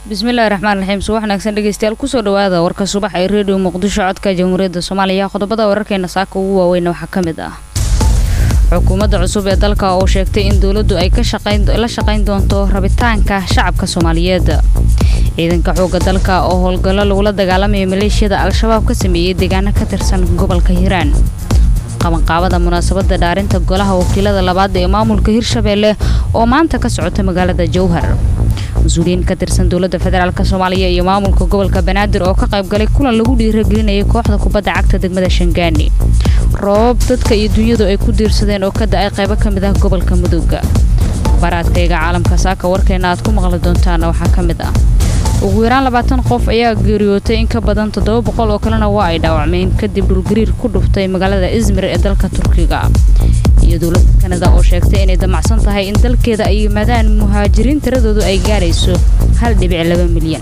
bismillahi raxmaan raxiim subax wanaagsan dhegeystayaal kusoo dhawaada warka subax ee redio muqdisho codka jamhuuriyadda soomaaliya qodobada wararkeena saaka ugu waaweyna waxaa ka mid ah xukuumadda cusub ee dalka oo sheegtay in dowladdu ay la shaqayn doonto rabitaanka shacabka soomaaliyeed ciidanka xoogga dalka oo howlgallo lagula dagaalamaya maleeshiyada al-shabaab ka sameeyey deegaano ka tirsan gobolka hiiraan qabanqaabada munaasabadda dhaarinta golaha wakiilada labaad ee maamulka hirshabeelle oo maanta ka socota magaalada jowhar mas-uuliyiin ka tirsan dowladda federaalk soomaaliya iyo maamulka gobolka banaadir oo ka qaybgalay kulan lagu dhiiragelinayay kooxda kubadda cagta degmada shangaani roobab dadka iyo dunyadu ay ku diirsadeen oo ka da-ay qaybo ka mid ah gobolka mudugga baraadkayga caalamka saaka warkeena aad ku maqli doontaana waxaa ka mid ah ugu yaraan labaatan qof ayaa geeriyootay in ka badan toddoba boqol oo kalena waa ay dhaawacmeen kadib dhulgariir ku dhuftay magaalada izmir ee dalka turkiga iyo dowladda kanada oo sheegtay inay damacsan tahay in dalkeeda ay yimaadaan muhaajiriin tiradoodu ay gaarayso hal dhibic laba milyan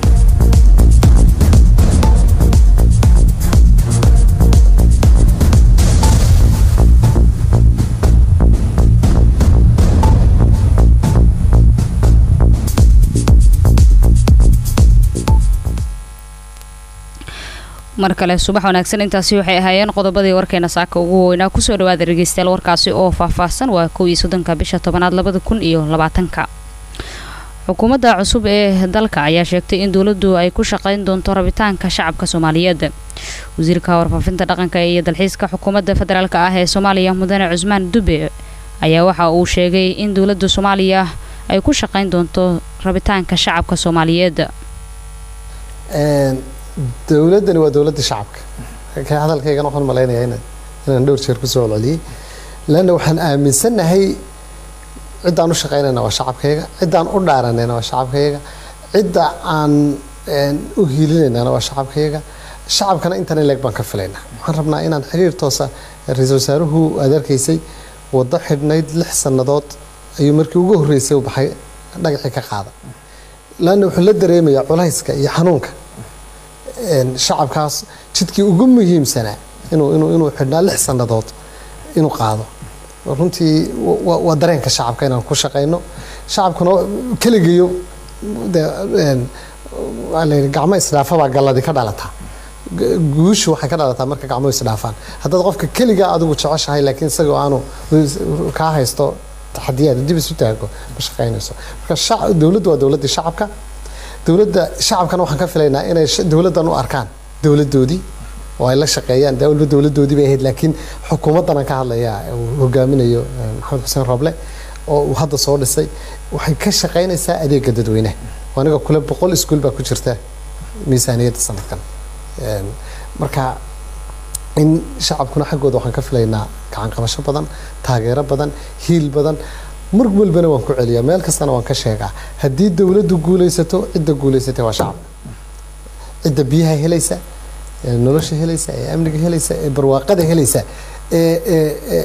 mar kale subax wanaagsan intaasi waxay ahaayeen qodobadii warkeena saaka ugu weynaa kusoo dhawaada dhegeystayaal warkaasi oo faahfaahsan waa kow iyo soddonka bisha tobanaad labada kun iyo labaatanka xukuumadda cusub ee dalka ayaa sheegtay in dowladdu ay ku shaqayn doonto rabitaanka shacabka soomaaliyeed wasiirka warfaafinta dhaqanka iyo dalxiiska xukuumadda federaalk ah ee soomaaliya mudane cusmaan dube ayaa waxa uu sheegay in dowladda soomaaliya ay ku shaqayn doonto rabitaanka shacabka soomaaliyeed dowladdani waa dowladda shacabka ka hadalkaygan waxaan malaynayaa in inaan dhowr jeer kusoo celceliyey leanna waxaan aaminsannahay ciddaan u shaqaynayna waa shacabkayga ciddaan u dhaaranayna waa shacabkayga cidda aan u hiilinaynana waa shacabkayga shacabkana intan leeg baan ka filaynaa waxaan rabnaa inaan xiriir toosa ra-iisul wasaaruhu aad arkaysay waddo xidhnayd lix sannadood ayuu markii ugu horreysay u baxay dhagacii ka qaada leanna wuxuu la dareemayaa culayska iyo xanuunka shacabkaas jidkii ugu muhiimsanaa inuu inuu inuu xidhnaa lix sannadood inuu qaado runtii waa dareenka shacabka inaan ku shaqayno shacabkuna keligiyo de waa layidhi gacmo isdhaafabaa galladi ka dhalataa guushu waxay ka dhalataa marka gacmo isdhaafaan haddaad qofka keligaa adigu jeceshahay laakiin isagoo aanu kaa haysto taxadiyaad dib isu taago ma shaqaynayso marka dowladdu waa dowladdii shacabka dowladda shacabkana waxaan ka filaynaa inay dowladdan u arkaan dowladdoodii oo ay la shaqeeyaan de walba dowladdoodii bay ahayd laakiin xukuumaddan aan ka hadlayaa uu hogaaminayo maxamed xuseen roble oo uu hadda soo dhisay waxay ka shaqaynaysaa adeega dadweynaha aniga kule boqol iskuul baa ku jirta miisaaniyadda sanadkan marka in shacabkuna xaggooda waxaan ka filaynaa gacan qabasho badan taageero badan hiil badan mar walbana waan ku celiyaa meel kastana waan ka sheegaa haddii dowladdu guulaysato cidda guulaysatay waa shacab cidda biyaha helaysa ee nolosha helaysa ee amniga helaysa ee barwaaqada helaysa ee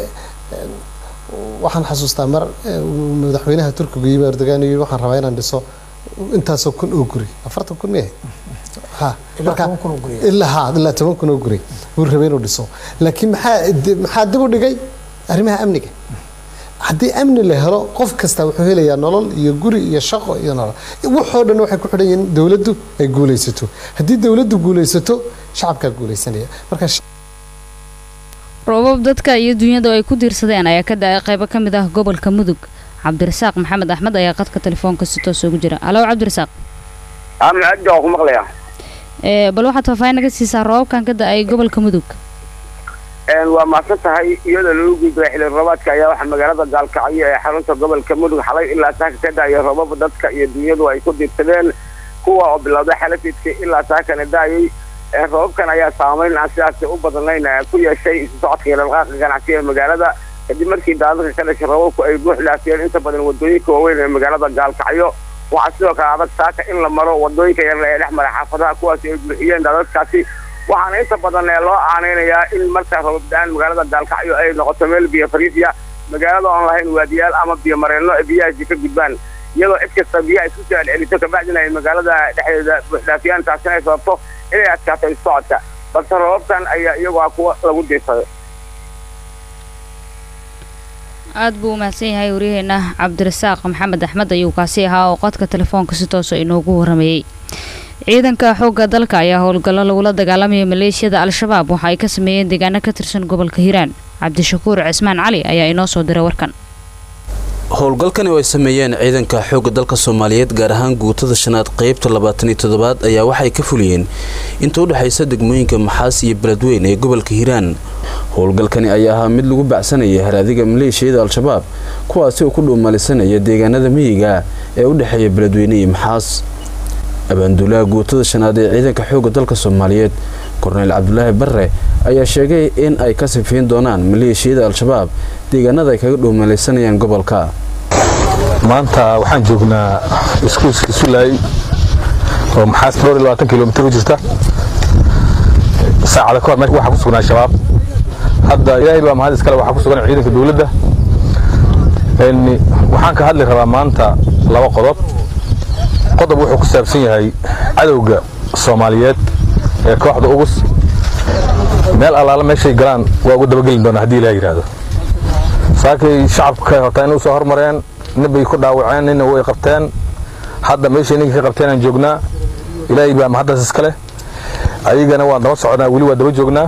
waxaan xasuustaa mar madaxweynaha turkiga yimi erdogan yii waxaan rabaa inaan dhiso intaasoo kun oo guri afartan kun miyahay ha marka ilaa ha ilaa toban kun oo guri wuu rabay inuu dhiso laakiin maxaa maxaa dib u dhigay arrimaha amniga haddii amni la helo qof kasta wuxuu helayaa nolol iyo guri iyo shaqo iyo nolol waxoo dhan waxay ku xidhan yihiin dowladdu ay guulaysato haddii dowladdu guulaysato shacabkaa guulaysanaya marka roobab dadka iyo dunyadu ay ku diirsadeen ayaa ka da-ay qaybo ka mid ah gobolka mudug cabdirasaaq maxamed axmed ayaa qadka telefoonka si toos ugu jira alo cabdirasaaq ku maqlaya bal waxaad faahfaahin naga siisaa roobabkan ka da-ay gobolka mudug waa mahadsan tahay iyadoo lagu gudbay xilli roobaadka ayaa waxaa magaalada gaalkacyo ee xarunta gobolka mudug xalay ilaa saaka ka da-aya roobaba dadka iyo dunyadu ay ku diirsadeen kuwa oo bilowday xalafidka ilaa saakana da-ayay roobabkan ayaa saameyn aan sidaasi u badnayn ku yeeshay isu socodka iyo dhalqaaqa ganacsiga ee magaalada kadib markii daadadka ka dhashay roobabku ay buux dhaafiyeen inta badan wadooyinka waaweyn ee magaalada gaalkacyo waxaa sidoo kale adag saaka in la maro wadooyinka yar ee dhex mara xaafadaha kuwaasi ay buuxiyeen daadadkaasi waxaana inta badan loo aaneynayaa in markaa roobabda-aan magaalada gaalkacyo ay noqoto meel biyo fariisiya magaalada oon lahayn waadiyaal ama biyo mareenno ee biyahaasi ka gudbaan iyadoo cid kasta biyaha isku soo celceliso kabacdina ay magaalada dhexdeeda buuxdhaafiyaan taasina ay sababto inay adkaato isocodka balse roobabkan ayaa iyagu ah kuwa lagu diirsaday aada buu umahadsan yahay waryaheena cabdirasaaq maxamed axmed ayuu kaasi ahaa oo qodka telefoonka si toosa inoogu waramayey ciidanka xoogga dalka ayaa howlgallo lagula dagaalamaya maleeshiyada al-shabaab waxa ay ka sameeyeen deegaano ka tirsan gobolka hiiraan cabdishakuur cismaan cali ayaa inoo soo diray warkan howlgalkani oo ay sameeyeen ciidanka xoogga dalka soomaaliyeed gaar ahaan guutada shanaad qeybta labaataniyo toddobaad ayaa waxay ka fuliyeen inta u dhexaysa degmooyinka maxaas iyo beledweyn ee gobolka hiiraan howlgalkani ayaa ahaa mid lagu bacsanaya haraadiga maleeshiyada al-shabaab kuwaasi oo ku dhuumalisanaya deegaanada miyiga ee u dhexeeya beledweyne iyo maxaas abaanduulaha guutada shanaad ee ciidanka xoogga dalka soomaaliyeed korneyl cabdulaahi barre ayaa sheegay in ay ka sifayn doonaan maleeshiyada al-shabaab deegaanada ay kaga dhuumalaysanayaan gobolka maanta waxaan joognaa iskuuska sulaay oo maxaas dhowr iyo labaatan kilomitir u jirta saacada ka hor meesha waxaa ku sugnaa shabaab hadda ilaahay baa mahad iskale waxaa ku sugan ciidanka dowladda waxaan ka hadli rabaa maanta laba qodob qodob wuxuu ku saabsan yahay cadowga soomaaliyeed ee kooxda ugus meel allaala meeshay galaan waa ugu dabagelin doonaa haddii ilaah yidhaahdo saakay shacabka hortaa inay usoo hormareen ninbay ku dhaawaceen nina way qabteen hadda meeshay ninkii ka qabteen aan joognaa ilaahay baa mahaddaas iskale ayagana waan daba socnaa weli waa daba joognaa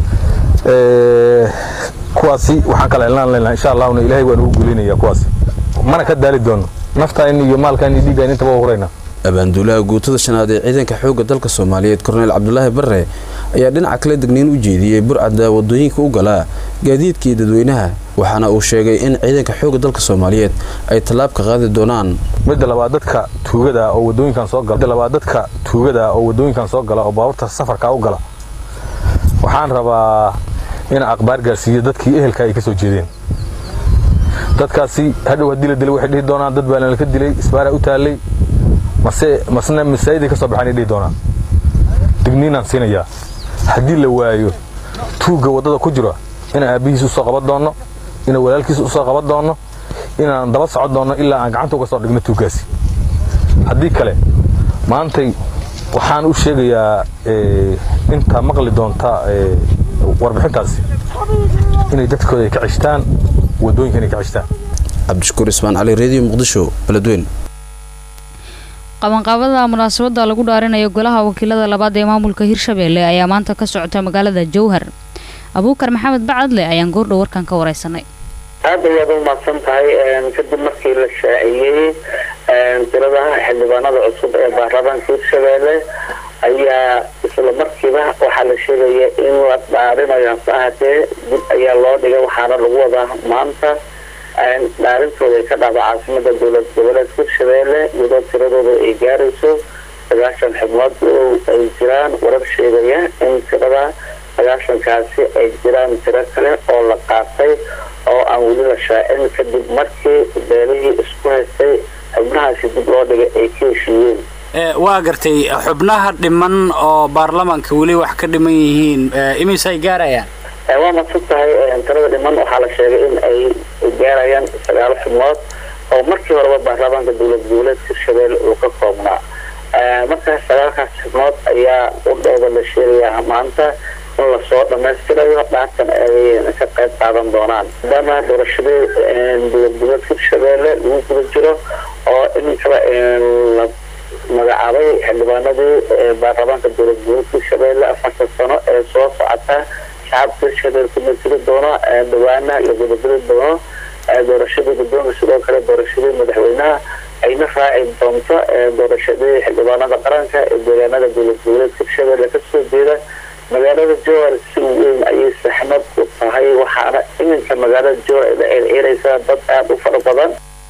kuwaasi waxaan kala helnaan leynaa insha allahuna ilaahay waan ugu guulinaya kuwaasi mana ka daali doono naftaan iyo maalkaan iyo dhiiggaan intaba waa hurayna abaanduulaha guutada shanaad ee ciidanka xoogga dalka soomaaliyeed korneyl cabdulaahi barre ayaa dhinaca kale degniin u jeediyey burcadda wadooyinka u galaa gaadiidkii dadweynaha waxaana uu sheegay in ciidanka xoogga dalka soomaaliyeed ay tallaab ka qaadi doonaan midda labaad dadka tuugada oo wadooyinkan soo gala midda labaad dadka tuugada oo wadooyinkan soo gala oo baabuurta safarka u gala waxaan rabaa inaan aqbaar gaarsiiyo dadkii ehelka ay ka soo jeedeen dadkaasi hadhow haddii la dilay waxay dhihi doonaan dad baa nalka dilay isbaaraa u taallay mase masna masaajiday ka soo baxaan ay dhihi doonaan digniinaan siinayaa haddii la waayo tuugga waddada ku jira inaan aabbihiis u soo qaban doonno inaan walaalkiis u soo qaban doonno inaan daba socon doonno ilaa aan gacanta uga soo dhigno tuuggaasi haddii kale maantay waxaan u sheegayaa inta maqli doonta warbixintaasi inay dadkooda ay ka cishtaan waddooyinka inay ka cishtaan cabdishakuur ismaan cali reediyo muqdisho beledweyn qabanqaabada munaasabada lagu dhaarinayo golaha wakiilada labaad ee maamulka hirshabeelle ayaa maanta ka socota magaalada jowhar abuukar maxamed bacadle ayaan goordhow warkan ka wareysanay aada ayaad u mahadsan tahay kadib markii la shaaciyey tiradaha xildhibaanada cusub ee baarlamaanka hirshabeelle ayaa isla markiiba waxaa la sheegaya in la dhaarinayo hase ahaatee dib ayaa loo dhigay waxaana lagu wadaa maanta dhaarintooda ay ka dhacdo caasimada dowlad goboleedka hirshabeelle iyadoo tiradooda ay gaarayso sagaashan xubnood oo ay jiraan warar sheegaya in tirada sagaashankaasi ay jiraan tiro kale oo la qaatay oo aan weli la shaacin kadib markii beelihii isku haystay xubnahaasi dib loo dhigay ay ka heshiiyeen waa gartay xubnaha dhiman oo baarlamaanka weli wax ka dhiman yihiin imise ay gaarayaan waa madsan tahay tirada dhiman waxaa la sheegay in ay gaarayaan sagaalo xubnood oo markii horeba baarlamaanka dowlad goboleedka hirshabelle uu ka koobnaa markaas sagaalkaas xubnood ayaa u dhowda la sheegayaa maanta in lasoo dhamaystirayo dhaartan ay ka qayb qaadan doonaan maadaama doorashadii dowlad goboleedka hirshabelle lagu guda jiro oo iminkaba la magacaabay xildhibaanadii baarlamaanka dowlad goboleedka hirshabelle afartan sano ee soo socota shacabka hirshabelle ku matiri doono dhawaana la gudageli doono doorashadii guddoonka sidoo kale doorashadii madaxweynaha ayna raaci doonto doorashadii xildhibaanada qaranka ee deegaanada dowlad goboleedka hirshabelle kasoo jeeda magaalada jowar si weyn ayay saxmad u tahay waxaana iminka magaalada jowar ay la ceelceelaysaa dad aada u fara badan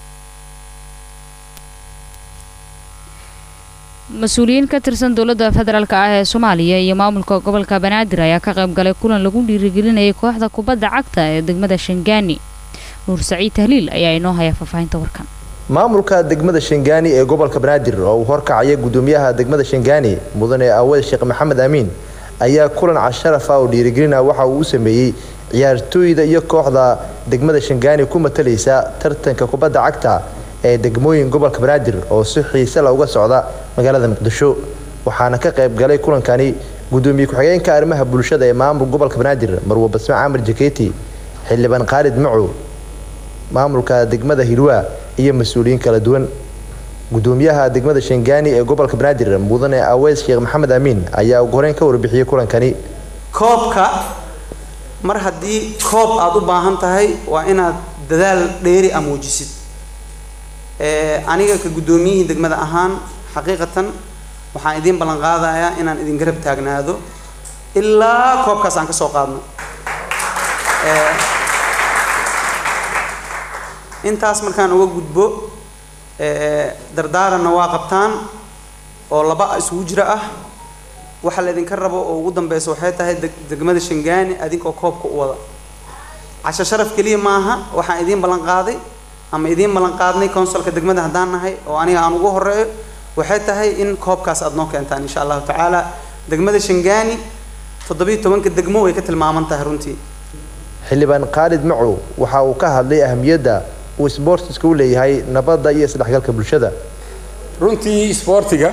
mas-uuliyiin ka tirsan dowladda federaalk ah ee soomaaliya iyo maamulka gobolka banaadir ayaa ka qayb galay kulan lagu dhiirigelinayay kooxda kubadda cagta ee degmada shangaani nuur saciid tahliil ayaa inoo haya faahfaahinta warkan maamulka degmada shangaani ee gobolka banaadir oo uu horkacaya gudoomiyaha degmada shangaani mudane aawad sheekh maxamed amiin ayaa kulan casharaf ah oo dhiirigelina waxa uu u sameeyey ciyaartooyda iyo kooxda degmada shangaani ku matalaysa tartanka kubadda cagta ee degmooyin gobolka banaadir oo si xiise la uga socda magaalada muqdisho waxaana ka qayb galay kulankani gudoomiye ku-xigeenka arrimaha bulshada ee maamul gobolka banaadir marwo basme caamir jaketi xildhibaan khaalid macow maamulka degmada hilwaa iyo mas-uuliyiin kala duwan gudoomiyaha degmada shangaani ee gobolka banaadir mudane aweys sheekh maxamed amiin ayaa ugu horeyn ka warbixiyey kulankani koobka mar haddii koob aada u baahan tahay waa inaad dadaal dheeri a muujisid aniga ka guddoomiyihii degmada ahaan xaqiiqatan waxaan idiin ballan qaadayaa inaan idin garab taagnaado ilaa koobkaas aan ka soo qaadno intaas markaan uga gudbo dardaaranna waa qabtaan oo laba isugu jira ah waxa laydinka rabo oo ugu dambeysa waxay tahay degmada shangaani adinkoo koobka u wada casho sharaf keliya maaha waxaan idiin ballan qaaday ama idiin ballan qaadnay consulka degmada haddaan nahay oo aniga aan ugu horeeyo waxay tahay in koobkaas aada noo keentaan insha allahu tacaala degmada shangaani toddobiiyo tobanka degmo way ka tilmaaman tahay runtii xildhibaan khaalid macow waxa uu ka hadlay ahamiyadda uu sboortiska u leeyahay nabadda iyo isdhexgalka bulshada runtii isboortiga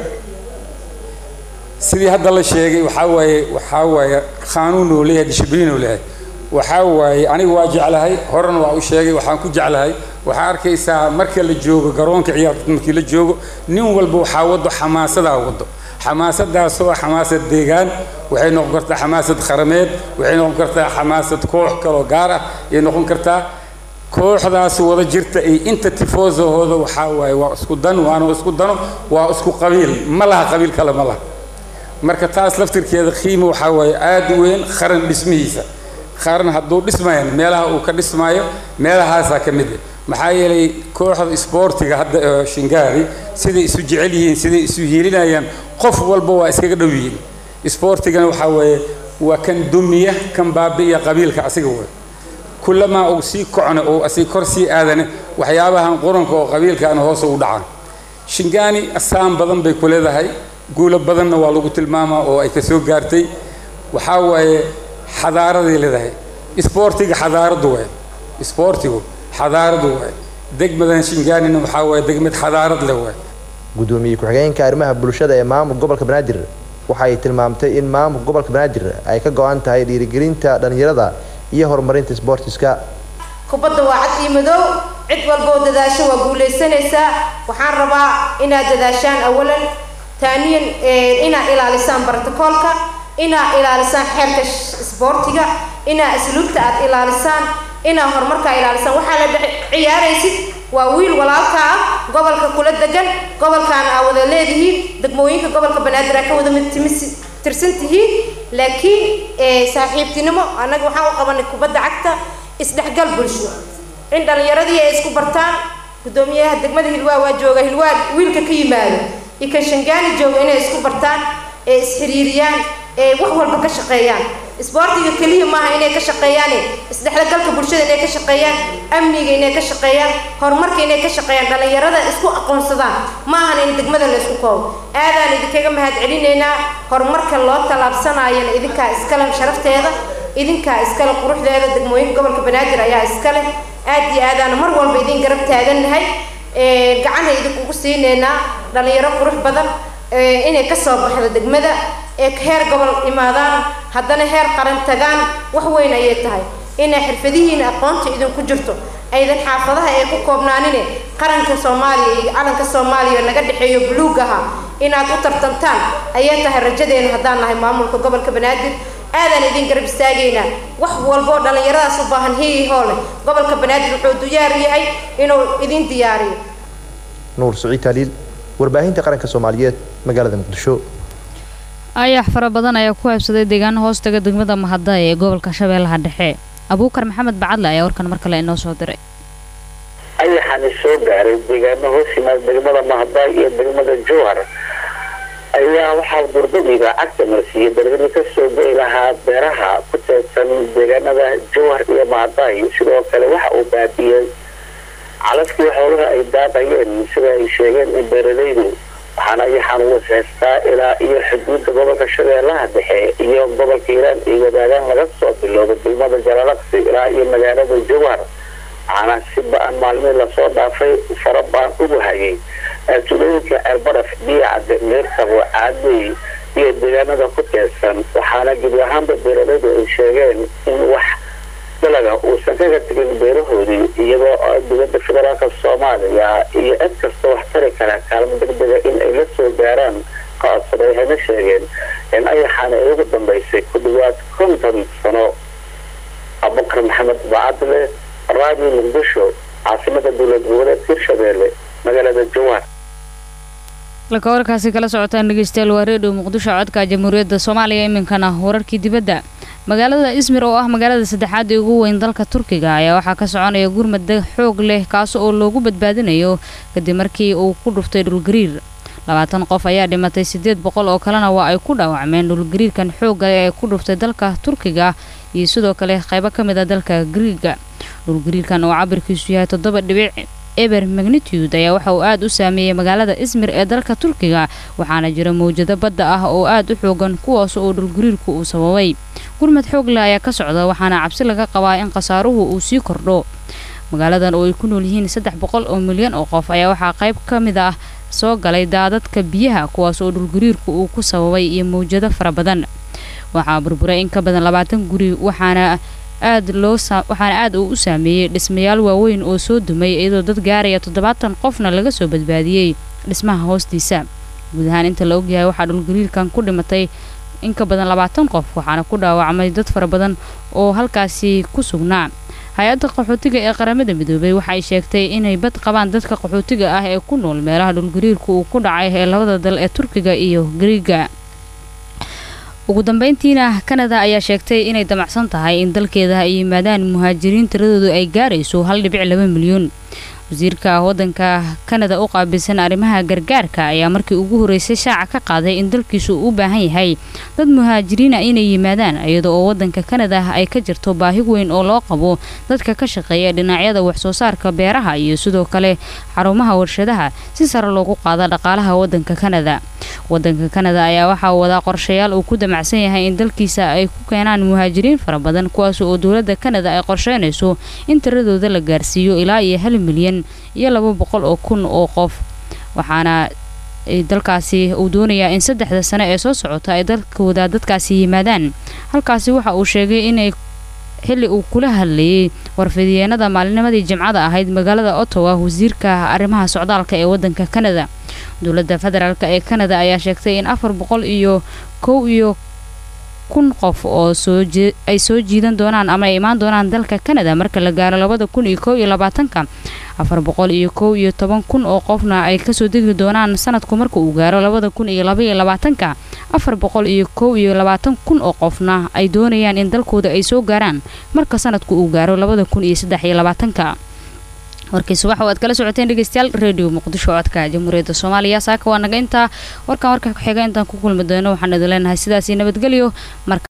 sidii hadda la sheegay waxaa waaye waxaa waaye qaanuun uu leeyahay dishibliin uu leeyahay waxaa waaye anigu waa jeclahay horena waa u sheegay waxaan ku jeclahay waxaa arkaysaa marka la joogo garoonka ciyaarta markii la joogo nin walba waxaa wado xamaasadaa wado xamaasadaasoo ah xamaasad deegaan waxay noqon kartaa xamaasad qarameed waxay noqon kartaa xamaasad koox kaloo gaar ah ayay noqon kartaa kooxdaas wada jirta ay inta tifoosahooda waxaa waaye waa isku dan waana isku dano waa isku qabiil ma laha qabiil kale ma laha marka taas laftirkeeda qiimo waxaa waaye aada u weyn qaran dhismihiisa qaran hadduu dhismayan meelaha uu ka dhismaayo meelahaasaa ka mid ah maxaa yeelay kooxda isboortiga hadda shingaari siday isu jecel yihiin siday isu hiilinayaan qof walba waa iskaga dhow yihiin isboortigana waxaa weeye waa kan dumiya kan baabi'iya qabiilka asiga wey kulamaa uu sii kocno oo asig kor sii aadane waxyaabahan quranka oo qabiilkaana hoos ugu dhacaan shingaani asaan badan bay ku leedahay guulo badanna waa lagu tilmaamaa oo ay ka soo gaartay waxaa waaye xadaaraday leedahay isboortiga xadaaradu waay isboortigu xadaaradu waay degmadan shingaanina waxaa waaye degmad xadaarad leh waay gudoomiye ku-xigeenka arrimaha bulshada ee maamulka gobolka banaadir waxay tilmaamtay in maamulka gobolka banaadir ay ka go-an tahay dhiirigelinta dhallinyarada iyo horumarinta isboortiska kubadda waa cad iyo madow cid walboo dadaasho waa guulaysanaysaa waxaan rabaa inaad dadaashaan awalan taaniyan inaad ilaalisaan bartakoolka inaad ilaalisaan xeerka isboortiga inaad asluubta aad ilaalisaan inaad horumarkaa ilaalisaan waxaa la dhex ciyaaraysid waa wiil walaalka ah gobolka kula degan gobolkaana aa wada leedihiin degmooyinka gobolka banaadir aa ka wada midtimis tirsan tihiin laakiin saaxiibtinimo annaga waxaan u qabanay kubadda cagta isdhexgal bulsho in dhallinyaradii ay isku bartaan guddoomiyaha degmada hilwaa waa jooga hilwaa wiilka ka yimaado iyo kan shangaani jooga inay isku bartaan ee isxiriiriyaan ee wax walba ka shaqeeyaan isboortiga keliya maaha inay ka shaqeeyaan isdhexgalka bulshada inay ka shaqeeyaan amniga inay ka shaqeeyaan horumarka inay ka shaqeeyaan dhallinyarada isku aqoonsadaan maahan in degmada la isku koobo aadaan idinkaga mahad celinaynaa horumarka loo tallaabsanayana idinkaa iskale sharafteeda idinkaa iskale quruxdeeda degmooyinka gobolka banaadir ayaa iskale aad iyo aadaana mar walba idin garab taagannahay gacanha idinkugu siineynaa dhallinyaro qurux badan inay ka soo baxdo degmada ee heer gobol imaadaan haddana heer qaran tagaan wax weyn ayay tahay inay xirfadihiina aqoonta idinku jirto aydan xaafadaha ee ku koobnaanine qaranka soomaaliya iyo calanka soomaaliya naga dhexeeyo buluug aha inaad u tartantaan ayay tahay rajadeena haddaan nahay maamulka gobolka banaadir aadaan idin garab istaagaynaa wax walboo dhallinyaradaas u baahan hiyi hoole gobolka banaadir wuxuu diyaar yahay inuu idin diyaariyo nuur saciid taaliil warbaahinta qaranka soomaaliyeed magaalada muqdisho ayax fara badan ayaa ku habsaday deegaan hoostaga degmada mahada ee gobolka shabeellaha dhexe abuukar maxamed bacadle ayaa warkan mar kale inoo soo diray ayaxani soo gaaray deegaano hoos yimaada degmada mahadaay iyo degmada jowhar ayaa waxaa durdadiiba cagta marsiiyey dalgani kasoo gai lahaa beeraha ku teedsan deegaanada jowhar iyo mahadaay sidoo kale waxa uu baabiyey calafkii xoolaha ay daaqayeen sida ay sheegeen in beeralaydu waxaana ayaxaan ugu seestaa ilaa iyo xuduudda gobolka shabeellaha dhexe iyo gobolka hiiraan ay wadaagaan laga soo bilowdo degmada jalalaqsi ilaa iyo magaalada jowhar waxaana si ba-an maalmihii lasoo dhaafay fara baan ugu hayay tulooyinka ceelbaraf biyacde meerkabo caadey iyo deegaanada ku teedsan waxaana gebi ahaanba beeralaydu ay sheegeen in wax dalaga uusan kaga tegin beerahoodii iyadoo dowladda federaalka soomaaliya iyo cid kasta wax tari kara kaalmo degdega in ay la soo gaaraan qaadsaday waxayna sheegeen in ayaxaana ay ugu dambeysay ku dhawaad konton sano abubakar maxamed bacadle raadiyo muqdisho caasimada dowlad goboleedka hirshabeelle magaalada jawaar halka warkaasi kala socotaan dhegeystayaal waa reedhiyo muqdisho codka jamhuuriyadda soomaaliya iminkana wararkii dibadda magaalada ismir oo ah magaalada saddexaad ee ugu weyn dalka turkiga ayaa waxaa ka soconaya gurmad xoog leh kaas oo loogu badbaadinayo kadib markii uu ku dhuftay dhulgariir labaatan qof ayaa dhimatay siddeed boqol oo kalena waa ay ku dhaawacmeen dhulgariirkan xoogga ee ku dhuftay dalka turkiga iyo sidoo kale qaybo ka mid a dalka griiga dhulgariirkan oo cabirkiisu yahay toddoba dhibic eber magnitude ayaa waxa uu aada u saameeyey magaalada ismir ee dalka turkiga waxaana jira mawjado badda ah oo aada u xoogan kuwaas oo dhulgariirku uu sababay gurmad xoog leh ayaa ka socda waxaana cabsi laga qabaa in khasaaruhu uu sii kordho magaaladan oo ay ku nool yihiin saddex boqol oo milyan oo qof ayaa waxaa qayb ka mid ah soo galay daadadka biyaha kuwaas oo dhulgariirku uu ku sababay iyo mawjado fara badan waxaa burburay in ka badan labaatan guri waxaana aad loo waxaana aad uu u saameeyey dhismayaal waaweyn oo soo dumay iyadoo dad gaaraya toddobaatan qofna laga soo badbaadiyey dhismaha hoostiisa guud ahaan inta la ogyahay waxaa dhulgariirkan ku dhimatay in ka badan labaatan qof waxaana ku dhaawacmay dad fara badan oo halkaasi ku sugnaa hay-adda qaxootiga ee qaramada midoobay waxay sheegtay inay bad qabaan dadka qaxootiga ah ee ku nool meelaha dhulgariirku uu ku dhacay ee labada dal ee turkiga iyo griiga ugu dambeyntiina kanada ayaa sheegtay inay damacsan tahay in dalkeeda ay yimaadaan muhaajiriin tiradoodu ay gaarayso hal dhibic laba milyan wasiirka wadanka kanada u qaabilsan arrimaha gargaarka ayaa markii ugu horeysay shaaca ka qaaday in dalkiisu u baahan yahay dad muhaajiriina inay yimaadaan iyada oo wadanka kanada ay ka jirto baahi weyn oo loo qabo dadka ka shaqeeya dhinacyada waxsoo saarka beeraha iyo sidoo kale xarumaha warshadaha si sare loogu qaada dhaqaalaha wadanka kanada wadanka kanada ayaa waxaa wadaa qorshayaal uu ku damacsan yahay in dalkiisa ay ku keenaan muhaajiriin fara badan kuwaas oo dowladda kanada ay qorsheynayso in tiradooda la gaarsiiyo ilaa iyo hal milyan iyo laba boqol oo kun oo qof waxaana dalkaasi uu doonayaa in saddexda sano ee soo socota ay dalkooda dadkaasi yimaadaan halkaasi waxa uu sheegay inay xilli uu kula hadlayay warfidiyeenada maalinimadii jimcada ahayd magaalada ottawa wasiirka arrimaha socdaalka ee wadanka kanada dowladda federaalk ee kanada ayaa sheegtay in afar boqol iyo kow iyo kun qof oo ay soo jiidan doonaan ama ay imaan doonaan dalka kanada marka la gaaro labada kun iyo kow iyo labaatanka afar boqol iyo kow iyo toban kun oo qofna ay kasoo degi doonaan sanadku marka uu gaaro labada kun iyo labaiyo labaatanka afar boqol iyo kow iyo labaatan kun oo qofna ay doonayaan in dalkooda ay soo gaaraan marka sanadku uu gaaro labada kun iyo saddex iyo labaatanka warkii subax oo aad kala socoteen dhegeystayaal radio muqdisho codka jamhuuriyadda soomaaliya saaka waa naga intaa warkan warka ku xiga intaan ku kulmi doono waxaan idin leenahay sidaasi nabadgelyo marka